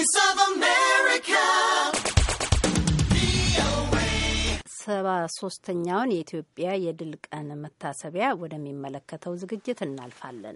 Voice of America. ሰባ ሶስተኛውን የኢትዮጵያ የድል ቀን መታሰቢያ ወደሚመለከተው ዝግጅት እናልፋለን።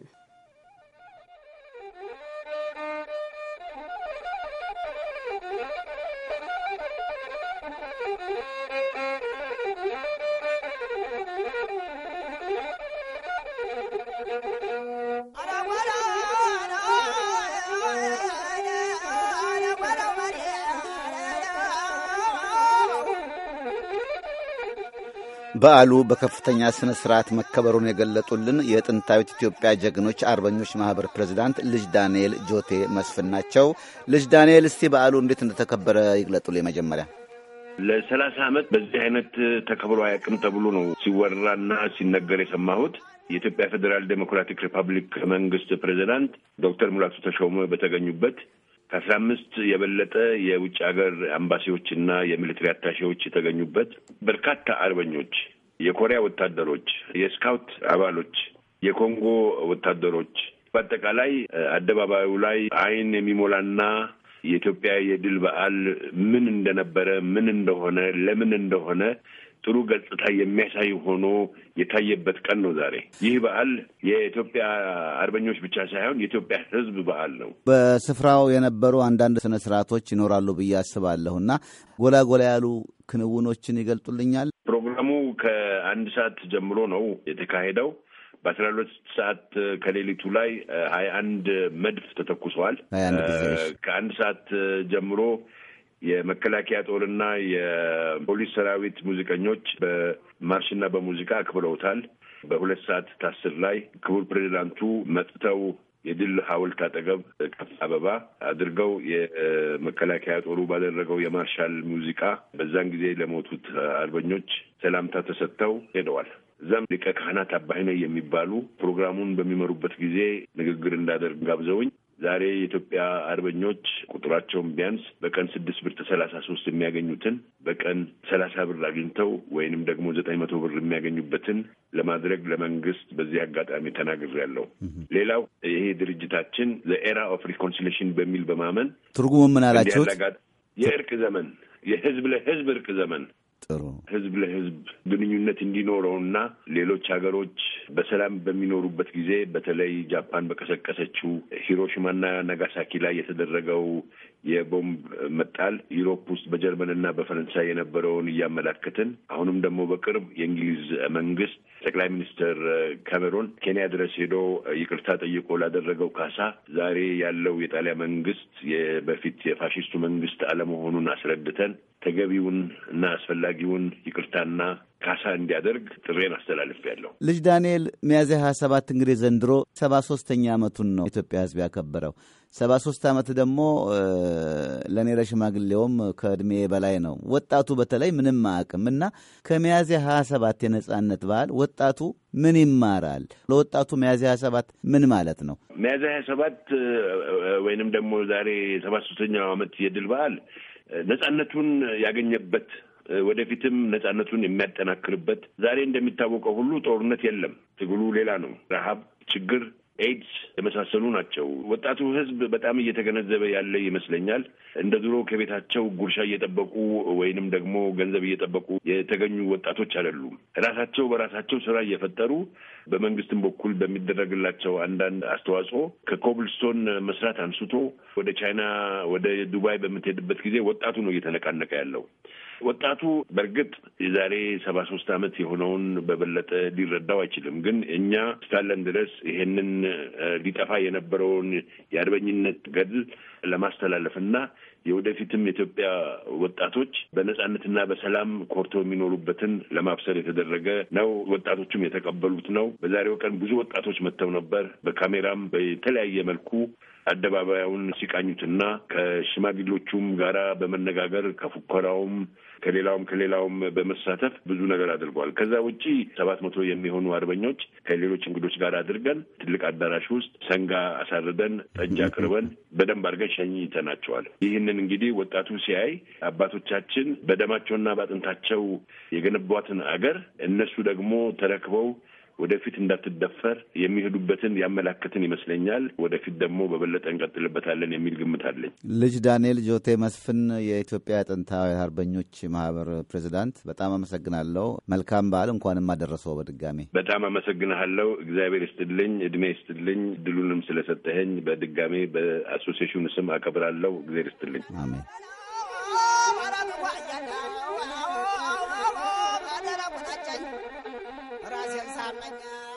በዓሉ በከፍተኛ ስነ ስርዓት መከበሩን የገለጡልን የጥንታዊት ኢትዮጵያ ጀግኖች አርበኞች ማህበር ፕሬዚዳንት ልጅ ዳንኤል ጆቴ መስፍን ናቸው። ልጅ ዳንኤል፣ እስቲ በዓሉ እንዴት እንደተከበረ ይግለጡልኝ። መጀመሪያ ለሰላሳ ዓመት በዚህ አይነት ተከብሮ አያውቅም ተብሎ ነው ሲወራና ሲነገር የሰማሁት። የኢትዮጵያ ፌዴራል ዴሞክራቲክ ሪፐብሊክ መንግስት ፕሬዚዳንት ዶክተር ሙላቱ ተሾመ በተገኙበት ከአስራ አምስት የበለጠ የውጭ ሀገር አምባሲዎች እና የሚሊትሪ አታሼዎች የተገኙበት በርካታ አርበኞች፣ የኮሪያ ወታደሮች፣ የስካውት አባሎች፣ የኮንጎ ወታደሮች በአጠቃላይ አደባባዩ ላይ ዓይን የሚሞላና የኢትዮጵያ የድል በዓል ምን እንደነበረ ምን እንደሆነ ለምን እንደሆነ ጥሩ ገጽታ የሚያሳይ ሆኖ የታየበት ቀን ነው ዛሬ። ይህ በዓል የኢትዮጵያ አርበኞች ብቻ ሳይሆን የኢትዮጵያ ሕዝብ በዓል ነው። በስፍራው የነበሩ አንዳንድ ስነ ስርዓቶች ይኖራሉ ብዬ አስባለሁ እና ጎላ ጎላ ያሉ ክንውኖችን ይገልጡልኛል። ፕሮግራሙ ከአንድ ሰዓት ጀምሮ ነው የተካሄደው። በአስራ ሁለት ሰዓት ከሌሊቱ ላይ ሀያ አንድ መድፍ ተተኩሰዋል። ከአንድ ሰዓት ጀምሮ የመከላከያ ጦርና የፖሊስ ሰራዊት ሙዚቀኞች በማርሽና በሙዚቃ አክብረውታል። በሁለት ሰዓት ታስር ላይ ክቡር ፕሬዚዳንቱ መጥተው የድል ሐውልት አጠገብ ከፍ አበባ አድርገው የመከላከያ ጦሩ ባደረገው የማርሻል ሙዚቃ በዛን ጊዜ ለሞቱት አርበኞች ሰላምታ ተሰጥተው ሄደዋል። እዛም ሊቀ ካህናት አባይነህ የሚባሉ ፕሮግራሙን በሚመሩበት ጊዜ ንግግር እንዳደርግ ጋብዘውኝ ዛሬ የኢትዮጵያ አርበኞች ቁጥራቸውን ቢያንስ በቀን ስድስት ብር ከሰላሳ ሶስት የሚያገኙትን በቀን ሰላሳ ብር አግኝተው ወይንም ደግሞ ዘጠኝ መቶ ብር የሚያገኙበትን ለማድረግ ለመንግስት በዚህ አጋጣሚ ተናግሬያለሁ። ሌላው ይሄ ድርጅታችን ዘኤራ ኦፍ ሪኮንሲሌሽን በሚል በማመን ትርጉሙ ምን አላችሁት? የእርቅ ዘመን የህዝብ ለህዝብ እርቅ ዘመን ጥሩ ህዝብ ለህዝብ ግንኙነት እንዲኖረውና ሌሎች ሀገሮች በሰላም በሚኖሩበት ጊዜ በተለይ ጃፓን በቀሰቀሰችው ሂሮሽማና ናጋሳኪ ላይ የተደረገው የቦምብ መጣል ዩሮፕ ውስጥ በጀርመንና በፈረንሳይ የነበረውን እያመላከትን አሁንም ደግሞ በቅርብ የእንግሊዝ መንግስት ጠቅላይ ሚኒስትር ካሜሮን ኬንያ ድረስ ሄዶ ይቅርታ ጠይቆ ላደረገው ካሳ ዛሬ ያለው የጣሊያን መንግስት በፊት የፋሽስቱ መንግስት አለመሆኑን አስረድተን ተገቢውን እና አስፈላጊውን ይቅርታና ካሳ እንዲያደርግ ጥሬን አስተላልፌያለሁ። ልጅ ዳንኤል ሚያዝያ ሀያ ሰባት እንግዲህ ዘንድሮ ሰባ ሶስተኛ ዓመቱን ነው ኢትዮጵያ ህዝብ ያከበረው። ሰባ ሶስት ዓመት ደግሞ ለእኔ ለሽማግሌውም ከእድሜ በላይ ነው። ወጣቱ በተለይ ምንም አያውቅም እና ከሚያዝያ ሀያ ሰባት የነጻነት በዓል ወጣቱ ምን ይማራል? ለወጣቱ ሚያዝያ ሀያ ሰባት ምን ማለት ነው? ሚያዝያ ሀያ ሰባት ወይንም ደግሞ ዛሬ ሰባ ሶስተኛው ዓመት የድል በዓል ነጻነቱን ያገኘበት ወደፊትም ነጻነቱን የሚያጠናክርበት ዛሬ እንደሚታወቀው ሁሉ ጦርነት የለም። ትግሉ ሌላ ነው። ረሃብ፣ ችግር፣ ኤድስ የመሳሰሉ ናቸው። ወጣቱ ህዝብ በጣም እየተገነዘበ ያለ ይመስለኛል። እንደ ድሮ ከቤታቸው ጉርሻ እየጠበቁ ወይንም ደግሞ ገንዘብ እየጠበቁ የተገኙ ወጣቶች አይደሉም። ራሳቸው በራሳቸው ስራ እየፈጠሩ በመንግስትም በኩል በሚደረግላቸው አንዳንድ አስተዋጽኦ ከኮብልስቶን መስራት አንስቶ ወደ ቻይና ወደ ዱባይ በምትሄድበት ጊዜ ወጣቱ ነው እየተነቃነቀ ያለው። ወጣቱ በእርግጥ የዛሬ ሰባ ሶስት ዓመት የሆነውን በበለጠ ሊረዳው አይችልም። ግን እኛ እስካለን ድረስ ይሄንን ሊጠፋ የነበረውን የአርበኝነት ገድል ለማስተላለፍና የወደፊትም የኢትዮጵያ ወጣቶች በነጻነትና በሰላም ኮርተው የሚኖሩበትን ለማብሰር የተደረገ ነው። ወጣቶቹም የተቀበሉት ነው። በዛሬው ቀን ብዙ ወጣቶች መጥተው ነበር። በካሜራም በተለያየ መልኩ አደባባዩን ሲቃኙትና ከሽማግሌዎቹም ጋራ በመነጋገር ከፉከራውም ከሌላውም ከሌላውም በመሳተፍ ብዙ ነገር አድርገዋል። ከዛ ውጪ ሰባት መቶ የሚሆኑ አርበኞች ከሌሎች እንግዶች ጋር አድርገን ትልቅ አዳራሽ ውስጥ ሰንጋ አሳርደን ጠጅ አቅርበን በደንብ አድርገን ሸኝተናቸዋል። ይህንን እንግዲህ ወጣቱ ሲያይ አባቶቻችን በደማቸውና በአጥንታቸው የገነቧትን አገር እነሱ ደግሞ ተረክበው ወደፊት እንዳትደፈር የሚሄዱበትን ያመላክትን ይመስለኛል። ወደፊት ደግሞ በበለጠ እንቀጥልበታለን የሚል ግምት አለኝ። ልጅ ዳንኤል ጆቴ መስፍን የኢትዮጵያ ጥንታዊ አርበኞች ማህበር ፕሬዚዳንት፣ በጣም አመሰግናለሁ። መልካም በዓል። እንኳንም አደረሰው በድጋሚ በጣም አመሰግንሃለሁ። እግዚአብሔር ይስጥልኝ፣ እድሜ ይስጥልኝ። ድሉንም ስለሰጠኸኝ በድጋሜ በአሶሲሽኑ ስም አከብራለሁ። እግዚአብሔር ይስጥልኝ። አሜን። ራሴን ሳመኛ